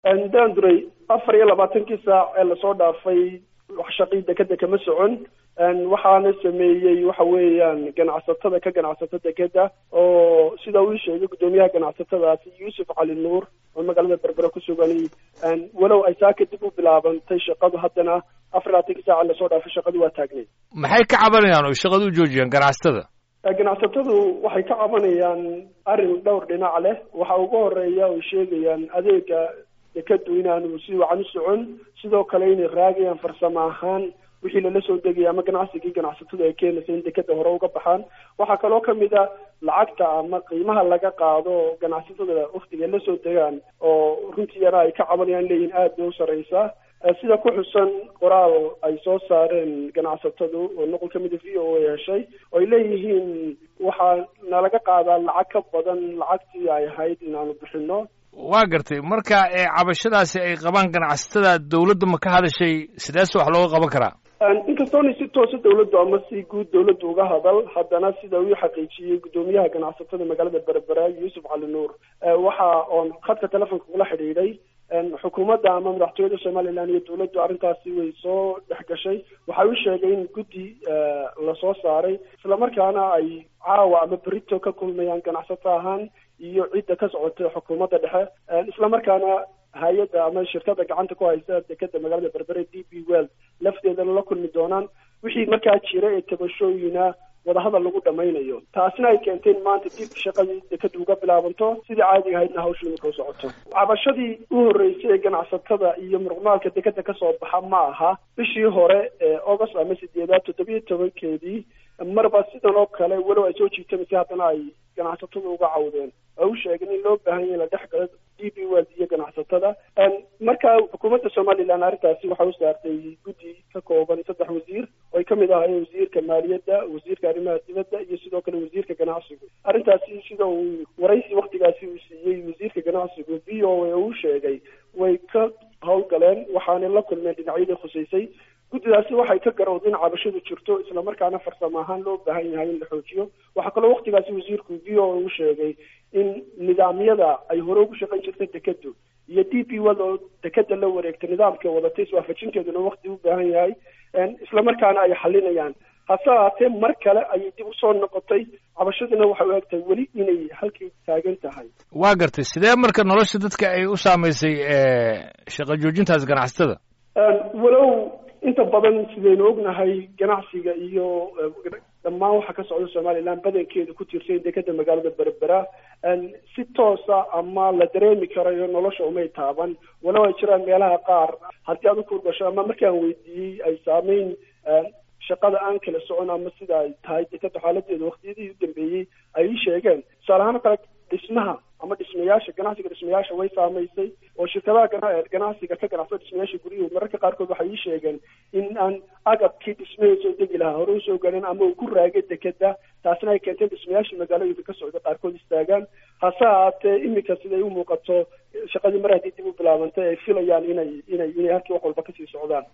daanduray afar iyo labaatankii saac ee lasoo dhaafay wax shaqii dekeda kama socon waxaana sameeyey waxa weeyaan ganacsatada ka ganacsata dekeda oo sida uu sheegay guddoomiyaha ganacsatadaasi yuusuf cali nuur oo magaalada berbera ku sugan walow ay saa kadib u bilaabantay shaqadu haddana afar labaatankii saac lasoo dhaafay shaqadu waa taagneyd maxay ka cabanayaan oo shaqada u joojiyaan ganacsatada ganacsatadu waxay ka cabanayaan arrin dhowr dhinac leh waxa ugu horeeya oy sheegayaan adeega dekadu inaanu si wacan u socon sidoo kale inay raagayaan farsamo ahaan wixii lala soo degaya ama ganacsigii ganacsatada ay keenaysa in dekeda hore uga baxaan waxaa kaloo kamid a lacagta ama qiimaha laga qaado ganacsatada waktiga la soo degaan oo runtiiyana ay ka cabanayaan leeyihin aad bay u sareysaa sida ku xusan qoraal ay soo saareen ganacsatadu oo noqol kamida v o a heshay oo ay leeyihiin waxaa nalaga qaadaa lacag ka badan lacagtii ay ahayd inaanu bixino waa gartay marka cabashadaasi ay qabaan ganacsatada dawladda ma ka hadashay sideese wax looga qaban karaa inkastoona si toosa dawladdu ama si guud dawladdu uga hadal haddana sida uu xaqiijiyey guddoomiyaha ganacsatada magaalada berbera yuusuf cali nuur waxa oon khadka telefonka kula xidhiidhay xukuumadda ama madaxtooyada somalilan iyo dawladdu arrintaasi way soo dhex gashay waxa uu sheegay in guddi lasoo saaray islamarkaana ay caawa ama berito ka kulmayaan ganacsato ahaan iyo cidda ka socota xukuumadda dhexe islamarkaana hay-adda ama shirkada gacanta ku haysa dekeda magaalada berbere d b well lafteedana la kulmi doonaan wixii markaa jira ee tabashooyina wadahadal lagu dhamaynayo taasina ay keentay in maanta dib shaqadii dekeda uga bilaabanto sidii caadiga ahaydna hawshii marka u socoto cabashadii u horreysay ee ganacsatada iyo muruqmaalka dekeda kasoo baxa ma aha bishii hore ee august ama sideedaad toddobiyo tobankeedii marba sidan oo kale walow ay soo jiitamaysa haddana ay ganacsatada uga cawdeen oo u sheegeen in loo baahan yahay la dhex galo d b world iyo ganacsatada marka xukuumadda somalilan arrintaasi waxa u saartay guddi ka kooban saddex wasiir oo ay kamid ahaayeen wasiirka maaliyadda wasiirka arrimaha dibadda iyo sidoo kale wasiirka ganacsigu arrintaasi sida uu waraysi waktigaasi uu siiyey wasiirka ganacsigu v o a uu sheegay way ka howlgaleen waxaanay la kulmeen dhinacyadii khuseysay guddidaasi waxay ka garowdeen cabashadu jirto islamarkaana farsamo ahaan loo baahan yahay in la xoojiyo waxaa kaloo waktigaasi wasiirku v o a u sheegay in nidaamyada ay hore ugu shaqayn jirtay dekedu iyo d p wad oo dekeda la wareegtay nidaamka wadatay iswaafajinteeduna wakti u baahan yahay islamarkaana ay xalinayaan hase haatee mar kale ayay dib usoo noqotay cabashaduna waxay u egtahay weli inay halkii taagan tahay waa gartay sidee marka nolosha dadka ay u saamaysay shaqa joojintaas ganacsatada walow inta badan sidaynu ognahay ganacsiga iyo dhammaan waxa ka socda somalilan badankeeda ku tirsay dekeda magaalada berbera si toosa ama la dareemi karayo nolosha umay taaban walow ay jiraan meelaha qaar haddii aad u kurgasho ama markaan weydiiyey ay saameyn shaqada aan kala socon ama sida ay tahay dekeda xaaladeeda waktiyadii u dambeeyey ay ii sheegeen tusaale ahaan kale dhismaha ama dhismayaasha ganacsiga dhismayaasha way saamaysay oo shirkadaha ganacsiga ka ganacsada dhismayaasha guryuhu mararka qaarkood waxay ii sheegeen in aan agabkii dhismahii soo degi lahaa hore usoo galeen ama uu ku raagay dekeda taasina ay keentay dhismayaashii magaalooyinka ka socda qaarkood istaagaan hase haatee imika siday u muuqato shaqadii mar haddii dib u bilaabantay ay filayaan inay inay inay halkii wax walba kasii socdaan